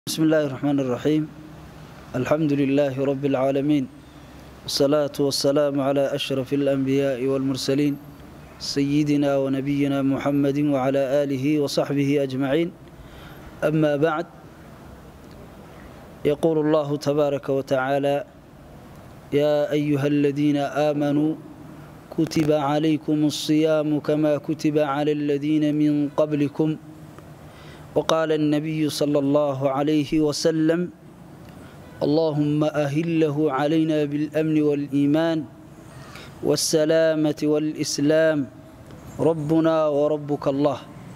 بسم الله الرحمن الرحيم الحمد لله رب العالمين والصلاة والسلام على أشرف الأنبياء والمرسلين سيدنا ونبينا محمد وعلى آله وصحبه أجمعين أما بعد يقول الله تبارك وتعالى يا أيها الذين آمنوا كتب عليكم الصيام كما كتب على الذين من قبلكم وقال النبي صلى الله عليه وسلم اللهم أهله علينا بالأمن والإيمان والسلامة والإسلام ربنا وربك الله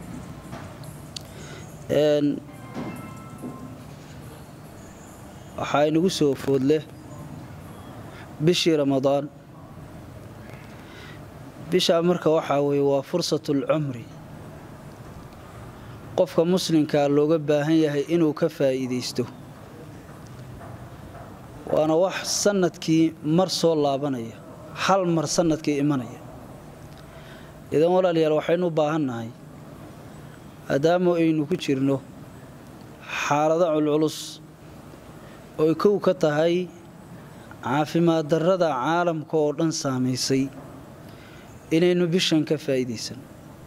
waxaa inagu soo food leh bishii ramadaan bishaa marka waxaa weeye waa fursatul-cumri qofka muslimkaa looga baahan yahay inuu ka faa'iidaysto waana wax sannadkii mar soo laabanaya hal mar sannadkii imanaya idan walaalayaal waxaynu u baahannahay maadaama aynu ku jirno xaalado culculus oy kow ka tahay caafimaad darrada caalamka oo dhan saamaysay inaynu bishan ka faa'iidaysan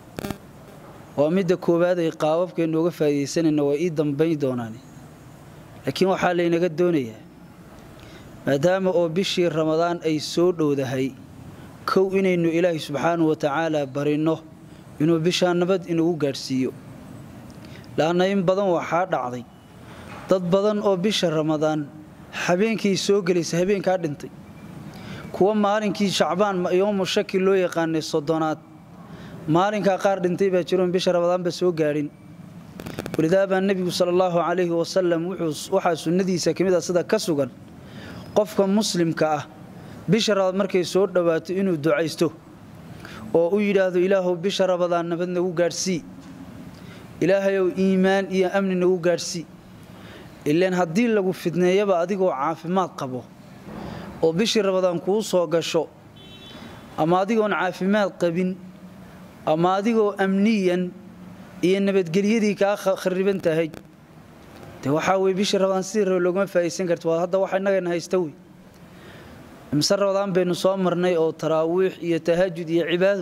waa midda koowaad ay qaababkeennu uga faa'iidaysanayna waa ii dambayn doonaan laakiin waxaa laynaga doonayaa maadaama oo bishii ramadaan ay soo dhowdahay kow inaynu ilaahay subxaanahu wa tacaala barinno inuu bishaa nabad inagu gaadhsiiyo la'anna in badan waxaa dhacday dad badan oo bisha ramadaan habeenkii soo gelaysa habeenkaa dhintay kuwa maalinkii shacbaan yoomu shaki loo yaqaanay soddonaad maalinkaa qaar dhintay baa jiroon bisha ramadaanba soo gaadhin walidaa baa nebigu sala allahu calayhi wasalam waxaa sunnadiisa ka mid a sida ka sugan qofka muslimka ah bisha rabaad markay soo dhowaato inuu ducaysto oo u yidhaahdo ilaahow bisha rabadaan nabad nagu gaadhsii ilaahayow iimaan iyo amni nagu gaadhsii ilaan haddii lagu fidneeyaba adigoo caafimaad qabo oo bishii rabadaan kuu soo gasho ama adigoon caafimaad qabin ama adigoo amniyan iyo nabadgelyadii kaa khariban tahay de waxaa weye bishii rabadaan sidii rabe loogama faa'idaysan karta waa hadda waxa innagana haysta wey mise rabadaan baynu soo marnay oo taraawiix iyo tahajud iyo cibaado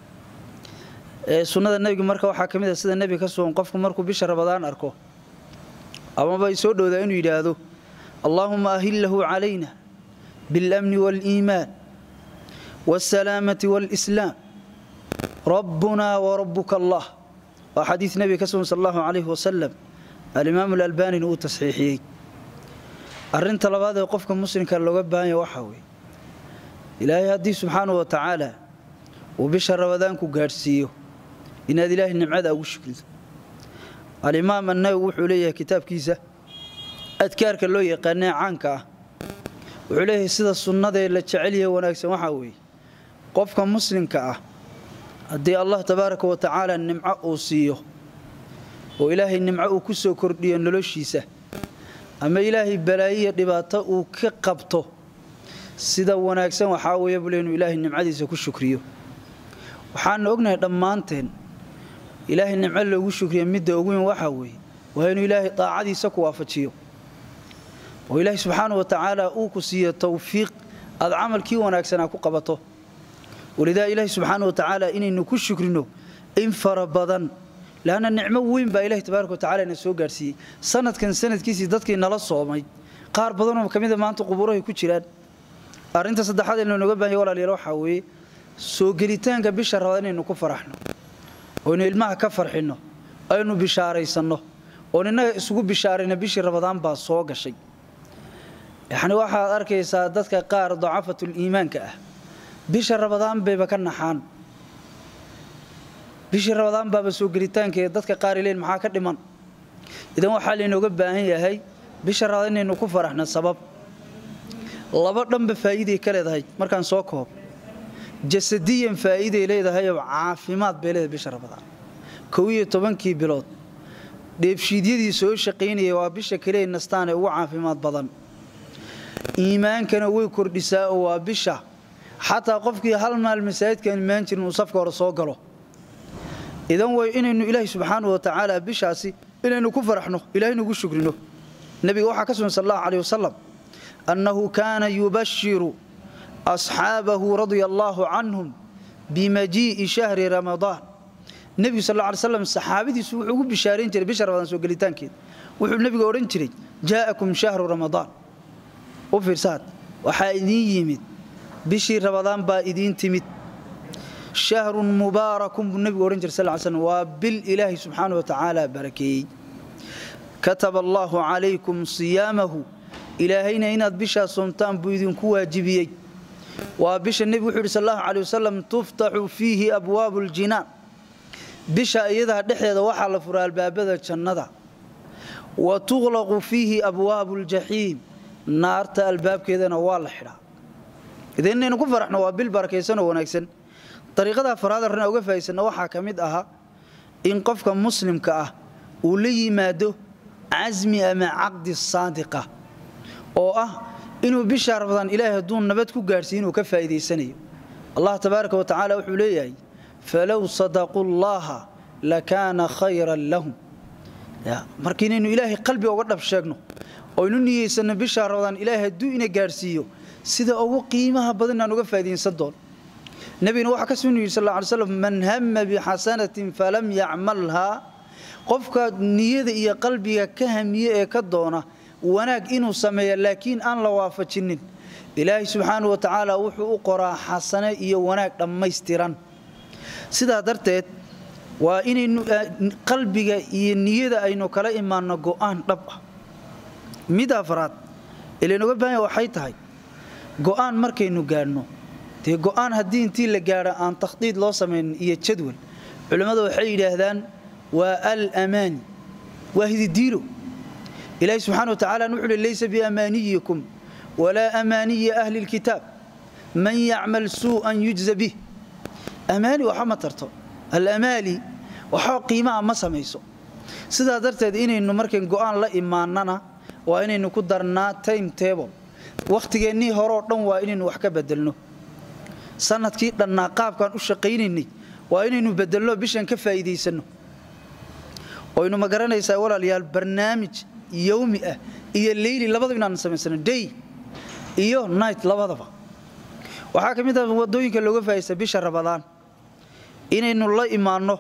sunnada nebiga marka waxaa ka mid a sida nebiga ka sugan qofku markuu bisha rabadaan arko amaba ay soo dhowdaa inuu yidhaahdo allaahuma ahillahu calayna biاlamni waاliimaan waاsalaamati waاlislaam rabbunaa warabuka allah waa xadiid nebiga ka sugan sal allahu calayhi wasalam alimaamu alalbanina uu tasxiixiyey arrinta labaad ee qofka muslimka looga baahanya waxaa weeye ilaahay haddii subxaanahu wa tacaala uu bisha rabadaanku gaadhsiiyo inaad ilaahay nimcada ugu shukrido alimaam annawi wuxuu leeyahay kitaabkiisa adkaarka loo yaqaanee caanka ah wuxuu leeyahay sida sunnadee la jecelyahe wanaagsan waxaa weeye qofka muslimka ah haddii allah tabaaraka wa tacaala nimco uu siiyo oo ilaahay nimco uu ku soo kordhiyo noloshiisa ama ilaahay balaayiya dhibaato uu ka qabto sida wanaagsan waxaa weeye bule inuu ilaahay nimcadiisa ku shukriyo waxaana ognahay dhammaanteen ilaahay nimco loogu shukriya midda ugu weyn waxaa weeye waa inuu ilaahay daacadiisa ku waafajiyo oo ilaahay subxaana wa tacaala uu ku siiyo towfiiq aad camalkii wanaagsanaa ku qabato walidaa ilaahay subxaana wa tacaala inaynu ku shukrino in fara badan laanna nicmo weyn baa ilahi tabaaraka wa tacala ina soo gaadhsiiyey sanadkan sanadkiisii dadkii nala soomay qaar badanoo ka mida maanta qubuurahay ku jiraan arrinta saddexaad ee looga baahanya walaalyaal waxaa weeye soo gelitaanka bisha rabadaan inaynu ku faraxno oynu ilmaha ka farxinno aynu bishaaraysanno oon innaga isugu bishaarayna bishii rabadaan baa soo gashay yacni waxaad arkaysaa dadka qaar dacafatul iimaanka ah bisha rabadaan bayba ka naxaan bishii rabadaan baaba soo gelitaanka ee dadka qaar ileen maxaa ka dhiman idan waxaa laynooga baahan yahay bisha rabadaan inaynu ku faraxno sabab laba dhanba faa'iiday ka leedahay markaan soo koob jasadiyan faa'iiday leedahayoo caafimaad bay leedahay bisha rabadaan kow iyo tobankii bilood dheebshiidyadii soo shaqaynayay waa bisha kale nastaan ee ugu caafimaad badan iimaankana way kordhisaa oo waa bisha xataa qofkii hal maal masaajidkaan imaan jirin uu safka hore soo galo idan way inaynu ilaahay subxaanahu wa tacaala bishaasi inaynu ku faraxno ilaahay nugu shukrino nabiga waxaa ka sugan sallallahu alayhi wasallam annahu kaana yubashiru asxaabahu radia allahu canhum bimajii'i shahri ramadaan nebigu sal alla alay slam saxaabadiisu wuxuu ugu bishaarayn jiray bisha ramadaan soo gelitaankeeda wuxuu nebigu odhan jiray jaa'akum shahru ramadaan u fiirsaad waxaa idiin yimid bishii ramadaan baa idiin timid shahrun mubaarakun buu nebigu odhan jiray sal ly slam waa bil ilaahay subxaana wa tacaala barakeeyey kataba allaahu calaykum siyaamahu ilaahayna inaad bishaa soomtaan buu idinku waajibiyey waa bisha nebigu wuxuu yidhi sal allahu calay wasalam tuftaxu fiihi abwaabu ljinaan bisha iyadaa dhexdeeda waxaa la furaa albaabada jannada wa tuqlaqu fiihi abwaabu ljaxiim naarta albaabkeedana waa la xidhaa idinaynu ku faraxno waa bil barakaysanoo wanaagsan dariiqada afaraad arrin uga faa'iidsanna waxaa ka mid ahaa in qofka muslimka ah uu la yimaado casmi ama caqdi saadiqa oo ah inuu bishaa ramadaan ilaahay hadduu nabad ku gaadhsiiy inuu ka faa'iidaysanayo allah tabaaraka wa tacaala wuxuu leeyahay falow sadaquu llaha lakaana khayran lahum marka inaynu ilaahay qalbiga uga dhab sheegno oynu niyeysanno bishaa ramadaan ilaahay hadduu ina gaadhsiiyo sida ugu qiimaha badan inaan uga faa'iidaysan doono nebiguna waxaa ka sunu yidhi sal lla ly slam man hama bixasanatin falam yacmalhaa qofka niyada iyo qalbiga ka hamiye ee ka doona wanaag inuu sameeya laakiin aan la waafajinin ilaahay subxaanau wa tacaala wuxuu u qoraa xasane iyo wanaag dhammaystiran sidaa darteed waa inaynu qalbiga iyo niyada aynu kala imaanno go'aan dhab ah mid afraad ilaynoga baahanya waxay tahay go'aan markaynu gaadhno dee go'aan haddii intii la gaadho aan takhdiid loo samaynin iyo jadwal culimmadu waxay yidhaahdaan waa alamaani waa hididiilo ilaahi subxana wa tacala wuxu uhi laysa biamaaniyikum walaa amaaniyi ahli lkitaab man yacmal suu'an yujza bih amaani waxa ma tarto alamaali waxba qiimaha ma samayso sidaa darteed inaynu markayn go'aan la imaanana waa inaynu ku darnaa time table wakhtigeennii horeoo dhan waa inaynu wax ka bedelno sanadkii dhannaa qaabkaan u shaqaynaynay waa inaynu bedelno bishan ka faa'iidaysanno oynu ma garanaysaa walaalayaal barnaamij yowmi ah iyo leyli labadaba inaan samaysano day iyo night labadaba waxaa ka mid ah wadooyinka looga faa'idaysta bisha ramadaan inaynu la imaanno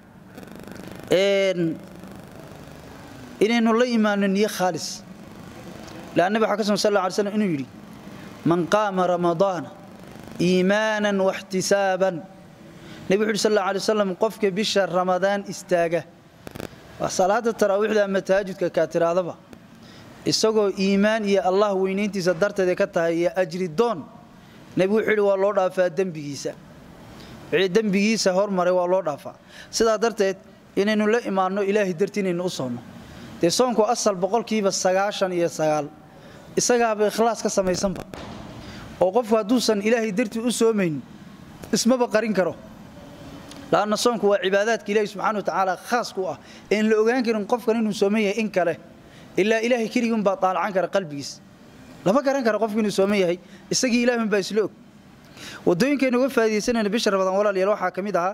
inaynu la imaanno niyo khaalis lean nabi waxaa ka sugan sal lla alay slam inuu yidhi man qaama ramadaana iimaanan waxtisaaban nebi wuxu uhi sal alla alay wasalam qofka bisha ramadaan istaaga waa salaada taraawiixda ama tahajudka kaa tiraadaba isagoo iimaan iyo allah weynayntiisa darteeda ka tahay iyo ajri doon nebigu wuxuu yidhi waa loo dhaafaa dembigiisa wixii dembigiisa hormaray waa loo dhaafaa sidaa darteed inaynu la imaanno ilaahay dartii inaynu u soonno dee soonku asal boqolkiiba sagaashan iyo sagaal isagaaba ikhlaas ka samaysanba oo qofku hadduusan ilaahay dartii u soomaynin ismaba qarin karo laanna soonku waa cibaadaadka ilaahi subxana wa tacaala khaas ku ah een la ogaan karin qofkan inuu sooman yahay in kale ilaa ilaahay keligiunbaa daalacan kara qalbigiis lama garan kara qofku inuu sooman yahay isagii ilaahunbaa isla og wadooyinkaynu uga faa'idaysanayna bisha ramadaan walaalayaal waxaa ka mid ahaa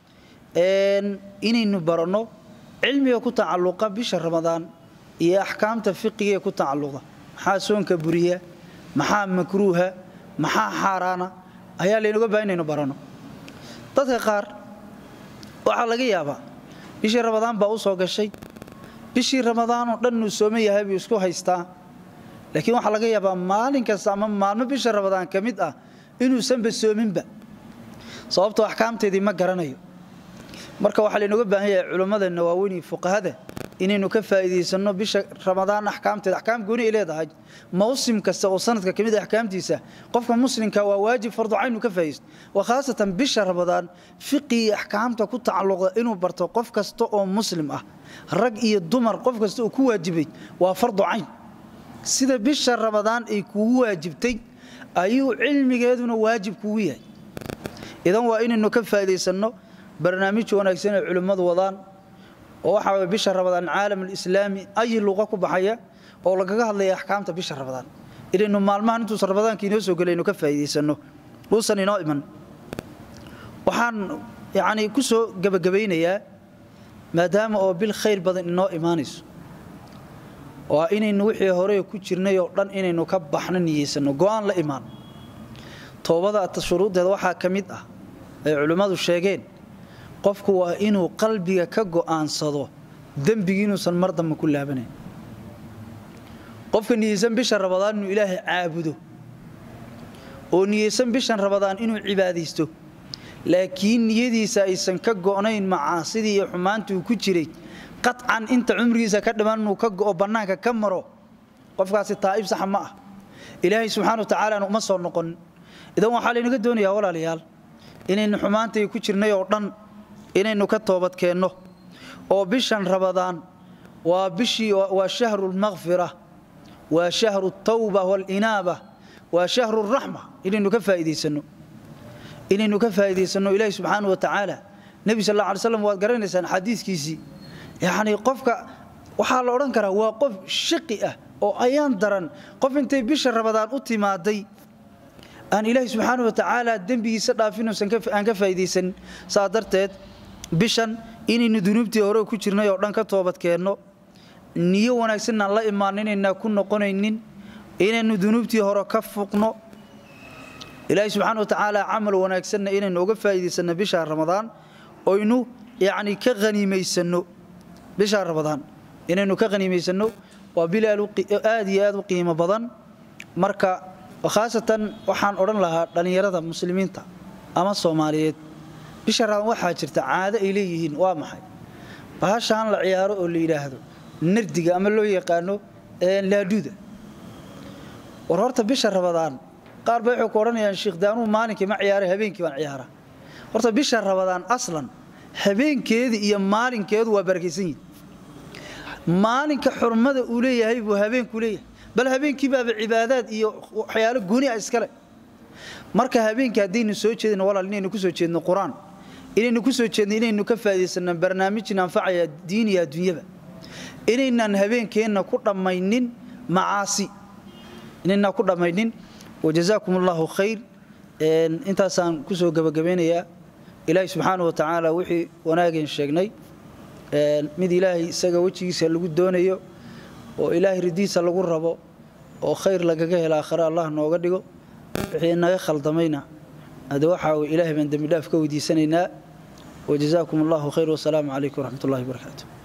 inaynu baranno cilmiga ku tacalluqa bisha ramadaan iyo axkaamta fiqiga ee ku tacalluqa maxaa soonka buriya maxaa makruuha maxaa xaaraana ayaa laynuga baahan inaynu baranno dadka qaar waxaa laga yaabaa bishii ramadaan baa u soo gashay bishii ramadaanoo dhan uu sooman yahay buu isku haystaa laakiin waxaa laga yaabaa maalin kasta ama maalmo bisha ramadaan ka mid ah inuusanba soominba sababtoo axkaamteedii ma garanayo marka waxaa laynooga baahan yahay culimmadeenna waaweyn iyo fuqahada inaynu ka faa'iidaysanno bisha ramadaan axkaamteeda axkaam gooni ay leedahay mawsim kasta oo sanadka ka mid ah axkaamtiisa qofka muslimka waa waajib fardu cayn uu ka faa'iidaysto wa khaasatan bisha ramadaan fiqi iyo axkaamta ku tacalluqda inuu barto qof kasta oo muslim ah rag iyo dumar qof kasta uu ku waajibay waa fardu cayn sida bisha ramadaan ay kugu waajibtay ayuu cilmigeeduna waajib kugu yahay idan waa inaynu ka faa'iidaysanno barnaamij wanaagsan ay culimmadu wadaan oo waxaa way bisha ramadaan caalam alislaami ay luqa ku baxaya oo lagaga hadlaya axkaamta bisha ramadaan inaynu maalmahan intuusan ramadaanka inoo soo gelaynu ka faa'iidaysanno uusan inoo iman waxaan yacni ku soo gebagabaynayaa maadaama oo bil khayr badan inoo imaanayso waa inaynu wixii hore ku jirnay oo dhan inaynu ka baxno niyeysano go-aan la imaan toobada shuruuddeeda waxaa ka mid ah ay culimmadu sheegeen qofku waa inuu qalbiga ka go'aansado dembigii inuusan mar dambe ku laabanayn qofka niyeysan bisha rabadaan inuu ilaahay caabudo oo niyeysan bishan rabadaan inuu cibaadaysto laakiin niyadiisa aysan ka go'nayn macaasidii iyo xumaantii uu ku jiray qacan inta cumrigiisa ka dhiman inuu ka go'o bannaanka ka maro qofkaasi taa'ib saxa ma ah ilaahay subxaana wa tacaalaana uma soo noqon idan waxaa laynaga doonayaa walaalayaal inaynu xumaantay ku jirnay oo dhan inaynu ka toobadkeenno oo bishan rabadaan waa bishii waa shahru lmakfira waa shahru tawba waalinaaba waa shahru raxma inaynu ka faa'iidaysanno inaynu ka faa'iidaysanno ilaahi subxaana wa tacaala nebi sal alla alay slam waad garanaysaan xadiiskiisii yacnii qofka waxaa la odhan karaa waa qof shaqi ah oo ayaan daran qof intay bisha rabadaan u timaaday aan ilaahi subxaana wa tacaala dembigiisa dhaafinuusan aan ka faa'iidaysanin saa darteed bishan inaynu dunuubtii hore ku jirnay oo dhan ka toobadkeenno niyo wanaagsan aan la imaano inaynaa ku noqonaynin inaynu dunuubtii hore ka fuqno ilaahi subxaana wa tacaala camal wanaagsanna inaynu uga faa'iidaysanno bisha ramadaan oynu yacni ka haniimaysanno bisha ramadaan inaynu ka haniimaysanno waa bil aad iyo aad u qiimo badan marka khaasatan waxaan odhan lahaa dhallinyarada muslimiinta ama soomaaliyeed bisha ramadaan waxaa jirta caado ay leeyihiin waa maxay bahashaan la ciyaaro oo la yidhaahdo nardiga ama loo yaqaano laaduuda war horta bisha rabadaan qaar bay waxay ku odhanayaan sheekh daanuu maalinkii ma ciyaaray habeenkii baan ciyaara horta bisha rabadaan aslan habeenkeeda iyo maalinkeedu waa barakaysan yihin maalinka xurmada uu leeyahay buu habeenku leeyahay bal habeenkii baaba cibaadaad iyo waxyaalo gooni ah iskale marka habeenkii haddaynu soo jeedino walaal inaynu ku soo jeedno qur-aan inaynu ku soo jeedno inaynu ka faa'iidaysanno barnaamijin anfacaya diin iyo adduunyaba inaynaan habeenkeenna ku dhammaynin macaasi inaynaan ku dhammaynin wajazaakum allahu khayr intaasaan ku soo gebagabeynayaa ilaahay subxaana wa tacaala wixii wanaageen sheegnay mid ilaahay isaga wejigiisa lagu doonayo oo ilaahay ridiisa lagu rabo oo khayr lagaga hela aakhare allah nooga dhigo wixii naga khaldamayna hade waxaa wey ilaahay baan dembi dhaaf ka weydiisanaynaa wajazaakum allahu khayr wasalaamu calaykum waraxmat ullahi wabarakaatu